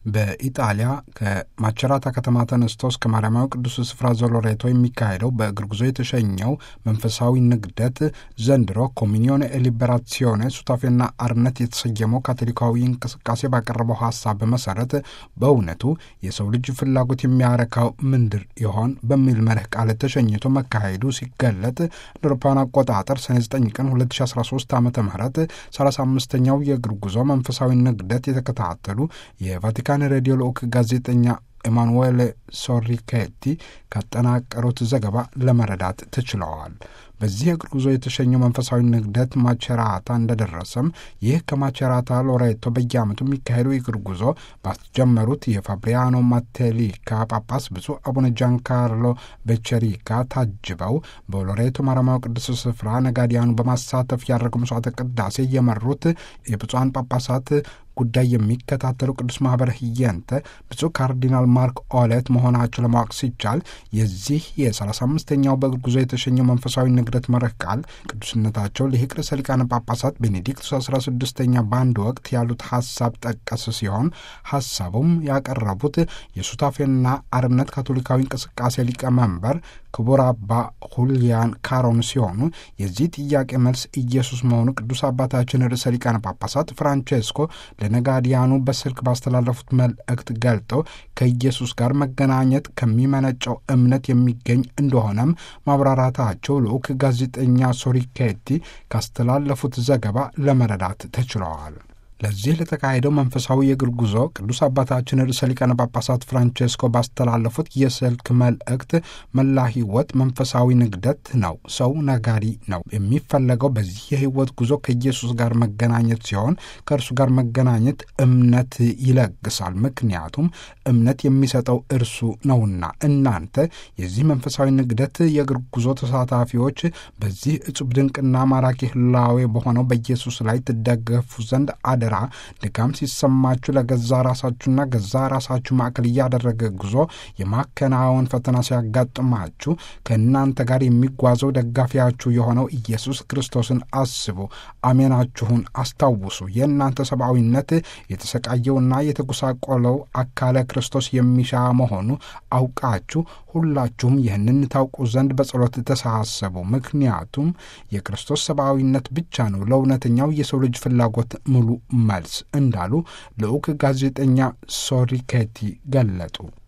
በኢጣሊያ ከማቸራታ ከተማ ተነስቶ እስከ ማርያማዊ ቅዱስ ስፍራ ዞሎሬቶ የሚካሄደው በእግር ጉዞ የተሸኘው መንፈሳዊ ንግደት ዘንድሮ ኮሚኒዮን ሊበራሲዮኔ ሱታፌና አርነት የተሰየመው ካቶሊካዊ እንቅስቃሴ ባቀረበው ሀሳብ በመሰረት በእውነቱ የሰው ልጅ ፍላጎት የሚያረካው ምንድር ይሆን በሚል መርህ ቃል ተሸኝቶ መካሄዱ ሲገለጥ እንደ አውሮፓውያን አቆጣጠር ሰኔ 9 ቀን 2013 ዓ ም 35ኛው የእግር ጉዞ መንፈሳዊ ንግደት የተከታተሉ የቫቲካን የቫቲካን ሬዲዮ ልዑክ ጋዜጠኛ ኤማኑዌል ሶሪኬቲ ካጠናቀሩት ዘገባ ለመረዳት ተችለዋል። በዚህ እግር ጉዞ የተሸኘው መንፈሳዊ ንግደት ማቸራታ እንደደረሰም ይህ ከማቸራታ ሎሬቶ በየዓመቱ የሚካሄደው የእግር ጉዞ ባስጀመሩት የፋብሪያኖ ማቴሊካ ጳጳስ ብፁዕ አቡነ ጃንካርሎ ቤቸሪካ ታጅበው በሎሬቶ ማርያማዊ ቅዱስ ስፍራ ነጋዲያኑ በማሳተፍ ያደረገው መስዋዕተ ቅዳሴ የመሩት የብፁዓን ጳጳሳት ጉዳይ የሚከታተሉ ቅዱስ ማህበረ ህየንተ ብፁዕ ካርዲናል ማርክ ኦሌት መሆናቸው ለማወቅ ሲቻል የዚህ የ35ኛው በእግር ጉዞ የተሸኘው መንፈሳዊ ንግደት መርህ ቃል ቅዱስነታቸው ሊቅ ርዕሰ ሊቃነ ጳጳሳት ቤኔዲክቱስ 16ኛ በአንድ ወቅት ያሉት ሀሳብ ጠቀስ ሲሆን ሀሳቡም ያቀረቡት የሱታፌና አርነት ካቶሊካዊ እንቅስቃሴ ሊቀመንበር ክቡር አባ ሁሊያን ካሮን ሲሆኑ የዚህ ጥያቄ መልስ ኢየሱስ መሆኑ ቅዱስ አባታችን ርዕሰ ሊቃነ ጳጳሳት ፍራንቼስኮ ለነጋዲያኑ በስልክ ባስተላለፉት መልእክት ገልጠው ከኢየሱስ ጋር መገናኘት ከሚመነጨው እምነት የሚገኝ እንደሆነም ማብራራታቸው ልዑክ ጋዜጠኛ ሶሪኬቲ ካስተላለፉት ዘገባ ለመረዳት ተችለዋል። ለዚህ ለተካሄደው መንፈሳዊ የእግር ጉዞ ቅዱስ አባታችን ርዕሰ ሊቃነ ጳጳሳት ፍራንቼስኮ ባስተላለፉት የስልክ መልእክት መላ ሕይወት መንፈሳዊ ንግደት ነው። ሰው ነጋሪ ነው። የሚፈለገው በዚህ የሕይወት ጉዞ ከኢየሱስ ጋር መገናኘት ሲሆን ከእርሱ ጋር መገናኘት እምነት ይለግሳል። ምክንያቱም እምነት የሚሰጠው እርሱ ነውና። እናንተ የዚህ መንፈሳዊ ንግደት የእግር ጉዞ ተሳታፊዎች በዚህ እጹብ ድንቅና ማራኪ ህላዌ በሆነው በኢየሱስ ላይ ትደገፉ ዘንድ አደ ድካም ሲሰማችሁ ለገዛ ራሳችሁና ገዛ ራሳችሁ ማዕከል እያደረገ ጉዞ የማከናወን ፈተና ሲያጋጥማችሁ ከእናንተ ጋር የሚጓዘው ደጋፊያችሁ የሆነው ኢየሱስ ክርስቶስን አስቡ። አሜናችሁን አስታውሱ። የእናንተ ሰብአዊነት የተሰቃየውና የተጎሳቆለው አካለ ክርስቶስ የሚሻ መሆኑ አውቃችሁ ሁላችሁም ይህንን ታውቁ ዘንድ በጸሎት ተሳሰቡ። ምክንያቱም የክርስቶስ ሰብአዊነት ብቻ ነው ለእውነተኛው የሰው ልጅ ፍላጎት ሙሉ መልስ እንዳሉ ልዑክ ጋዜጠኛ ሶሪኬቲ ገለጡ።